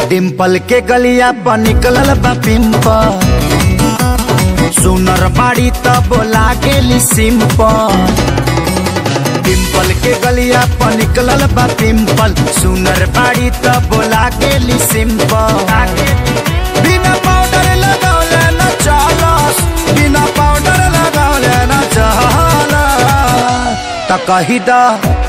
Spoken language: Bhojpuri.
डिम्पल के गलिया पर निकलल बा पिंपल सुनर बाड़ी त बोला गेली सिंपल डिम्पल के गलिया पर निकलल बा पिंपल सुनर बाड़ी त बोला गेली सिंपल बिना पाउडर लगौले न चलस बिना पाउडर लगौले न चलस त कही द